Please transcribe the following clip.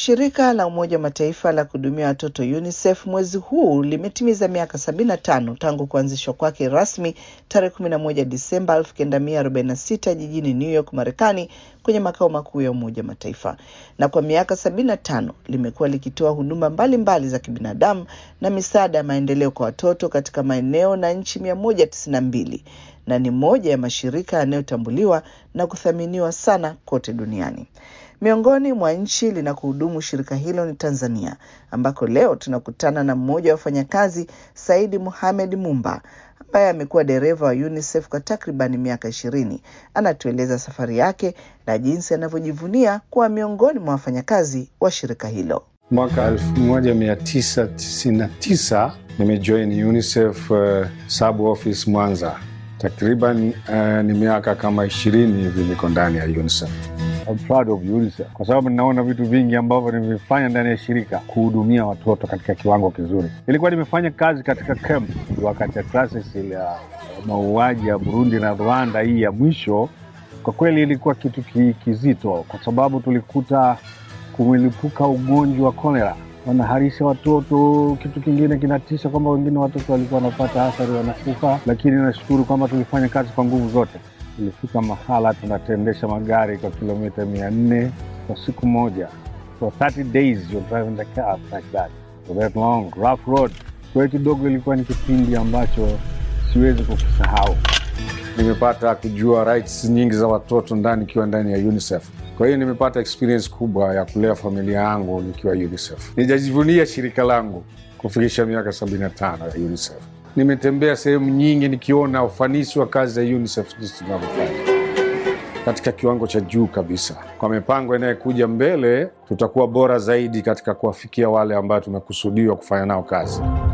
Shirika la Umoja wa Mataifa la kuhudumia watoto UNICEF mwezi huu limetimiza miaka 75 tangu kuanzishwa kwake rasmi tarehe 11 Disemba 1946 jijini New York, Marekani, kwenye makao makuu ya Umoja wa Mataifa, na kwa miaka 75 limekuwa likitoa huduma mbalimbali mbali za kibinadamu na misaada ya maendeleo kwa watoto katika maeneo na nchi 192 na ni moja ya mashirika yanayotambuliwa na kuthaminiwa sana kote duniani. Miongoni mwa nchi linakohudumu shirika hilo ni Tanzania, ambako leo tunakutana na mmoja wa wafanyakazi, Saidi Mohamed Mumba, ambaye amekuwa dereva wa UNICEF kwa takriban miaka ishirini. Anatueleza safari yake na jinsi anavyojivunia kuwa miongoni mwa wafanyakazi wa shirika hilo. Mwaka 1999 nimejoin UNICEF uh, sub office Mwanza. Takriban uh, ni miaka kama ishirini hivi niko ndani ya UNICEF. I'm proud of UNICEF kwa sababu ninaona vitu vingi ambavyo nimefanya ndani ya shirika kuhudumia watoto katika kiwango kizuri. Nilikuwa nimefanya kazi katika camp wakati ya crisis ile ya mauaji ya Burundi na Rwanda, hii ya mwisho. Kwa kweli ilikuwa kitu kizito, kwa sababu tulikuta kumelipuka ugonjwa wa kolera, wanaharisha watoto. Kitu kingine kinatisha kwamba wengine watoto walikuwa wanapata athari, wanakufa. Lakini nashukuru kwamba tulifanya kazi kwa nguvu zote. Tulifika mahala tunatendesha magari kwa kilomita mia nne kwa siku moja, for 30 days you're driving the car like that for that long rough road. Kwa hiyo kidogo ilikuwa ni kipindi ambacho siwezi kukisahau. Nimepata kujua rights nyingi za watoto ndani ikiwa ndani ya UNICEF. Kwa hiyo nimepata experience kubwa ya kulea familia yangu nikiwa UNICEF. Nijajivunia shirika langu kufikisha miaka 75 ya UNICEF. Nimetembea sehemu nyingi nikiona ufanisi wa kazi za UNICEF jinsi tunavyofanya katika kiwango cha juu kabisa. Kwa mipango inayokuja mbele, tutakuwa bora zaidi katika kuwafikia wale ambao tumekusudiwa kufanya nao kazi.